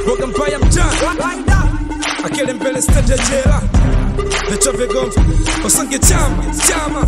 boga mbaya mtani akele mbele stende jela vichwa vigomvi wasange chama chama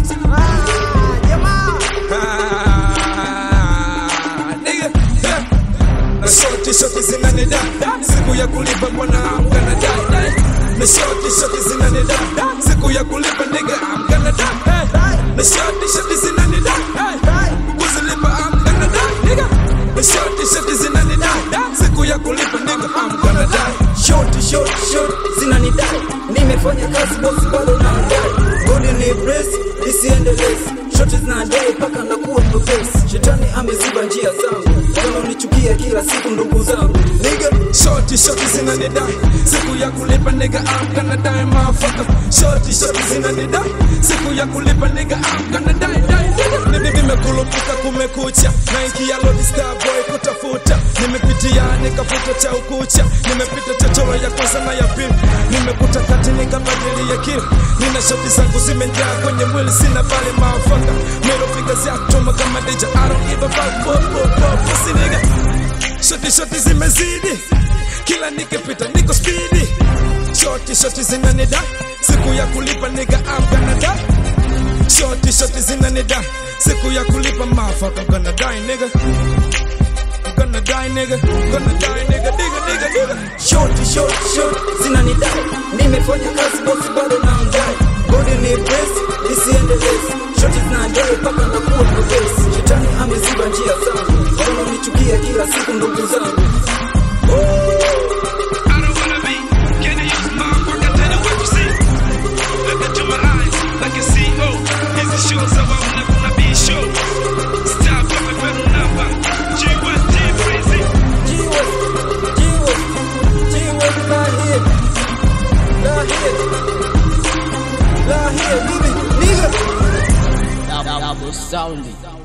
Ah, nigga, yeah. na shoti shoti zinanida siku ya kulipa mbona amgana dai na shoti shoti zinanida siku ya kulipa nigga amgana dai na shoti shoti zinanida kuzilipa amgana dai nigga na shoti shoti zinanida siku ya kulipa nigga amgana dai shoti shoti shoti zinanidai nimefanya kazi bosi bado na mdai godi ni press isiendelezi shoti zinadai mpaka nakuwa mwepesi shetani ameziba njia zangu wanaonichukia kila siku ndugu zangu niga Shorty, shorty zinanidai siku ya kulipa nigga I'm gonna die motherfucker Shorty, shorty zinanidai siku ya kulipa nigga I'm gonna die die nigga Mimi nimekulupuka kumekucha naingia lodi star boy kutafuta nimepitia nikafuta cha ukucha nimepita chochoro ya kwanza na ya pili nimekuta kati nikabadili ya kili nina shoti zangu zimejaa kwenye mwili sina bali motherfucker middle fingers ya choma kama deja I don't give a fuck pop pop pop pussy nigga Shoti shoti zimezidi kila nikipita niko spidi shoti shoti zinanida siku ya kulipa niga I'm gonna die shoti shoti zinanida siku ya kulipa motherfucker gonna die nigga I'm gonna die nigga gonna die nigga nigga nigga nigga shoti shoti shoti zinanidai nimefanya kazi bosi bado na mdai godi ni press isiendelezi shoti zinadai mpaka nakuwa mwepesi shetani ameziba njia zangu wanaonichukia kila siku ndugu zangu I don't wanna be. Can you use my work? I tell you what you see. Look into my eyes, like a CEO. Hizi show za wauna kuna be show. Stop wewe peru namba. G1 G Breezy. jiwe jiwe jiwe la hie la hie la hie bibi nigga Double sounding.